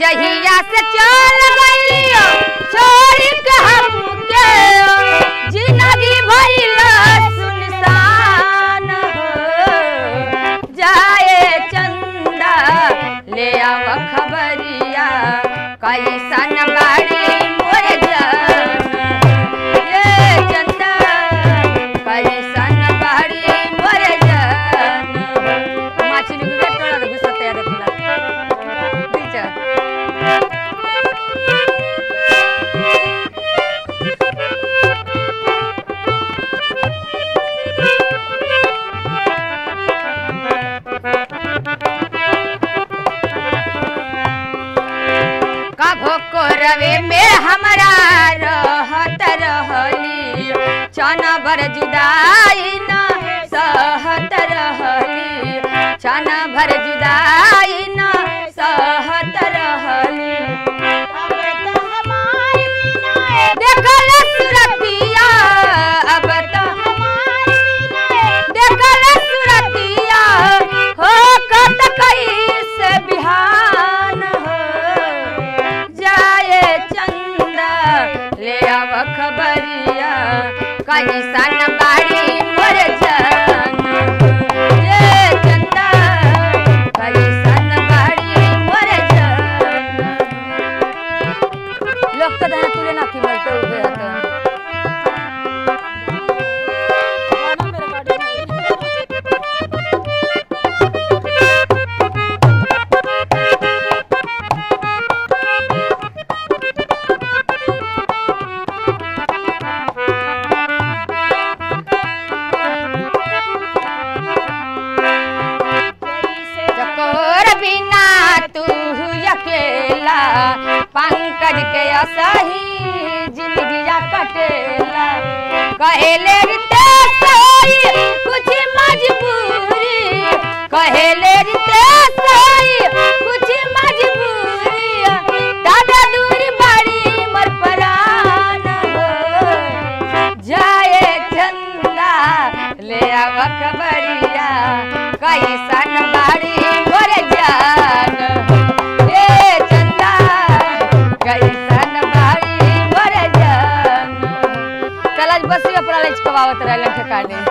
जहिया से चल गइलियो छोड़ के हमके जिंदगी भइल सुनसान हो जाए चंदा ले आव खबरिया कैसन बाड़ी मोर जान ये चंदा कैसन बाड़ी मोर जान माछली गुगे टोळा घुसत यार तुला बिचा कभो को रवे में हमरा रहत रहली चन भर जुदाई न सहत रहली चन भर जुदाई न सहत रहली देखल सुरतिया अब तो देखल सुरतिया हो कत कैसे बिहान हो जाए चंदा ले आव खबरिया कैसन बाड़ी मोर जान ये चंदा कैसन बाड़ी मोर जान लोक तर धरा तुले नाकी बोलते उभे आता चकोर बिना तू अकेला पंकज के असही जिंदगिया कटेला कहेले रिते सोई कुछ मजबूरी कहेले रिते सोई कुछ मजबूरी दादा दूर बड़ी मर परान हो जाए चंदा ले आव खबरिया कैसन बाड़ी मोर जान ए चंदा कैसन बाड़ी मोर जान चल आज बसिया पर लच कवावत रहले ठिकाने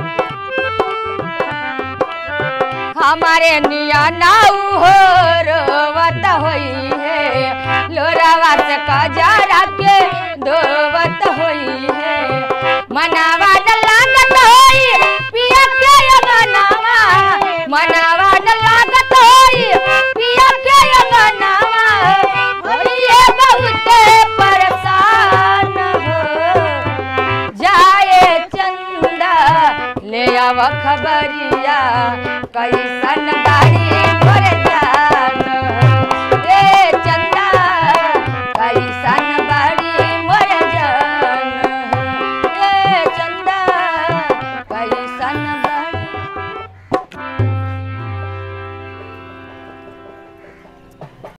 हमारे निया नाऊ हो रोवत होई है लोरावा से कजरा के धोवत होई है मनावा लागत होई पिया के मनावा मनावा लागत होई पिया के मनावा होइए बहुत परेशान हो जाए चंदा ले आव खबरिया कैसन बाड़ी